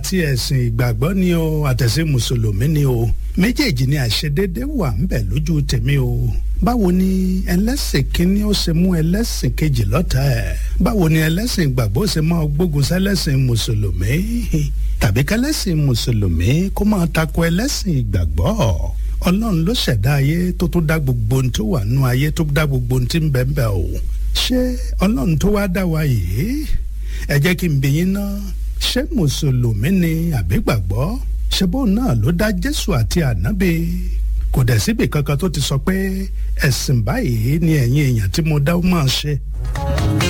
àti ẹ̀sìn ìgbàgbọ́ ni o àtẹ̀sìn mùsùlùmí ni o méjèèjì ni àìṣedéédé wà ń bẹ̀ lójú tèmi o báwo ni ẹlẹ́sìn kínní ó ṣe mú ẹlẹ́sìn kejì lọ́tà ẹ̀ báwo ni ẹlẹ́sìn ìgbàgbọ́ ṣe máa gbógun sẹ́lẹ́sìn mùsùlùmí tàbí kẹlẹ́sìn mùsùlùmí kó máa tako ẹlẹ́sìn ìgbàgbọ́ ọlọ́run ló ṣẹ̀dá ayé tó tó dá gbogbo ohun tó wà nú ayé tó dá gbogbo ohun tí ń bẹ ń bẹ o ṣé ọlọ́run tó wá dá wa yìí ẹ jẹ́ kí n bi yín ná ṣé mùsùlùmí ni àbí gbàgbọ́ ṣé bóun náà ló dá jésù àti ànábì kò dẹ̀ síbì kankan tó ti sọ pé ẹ̀sìn báyìí ni ẹ̀yin èèyàn tí mo dá ó máa ṣe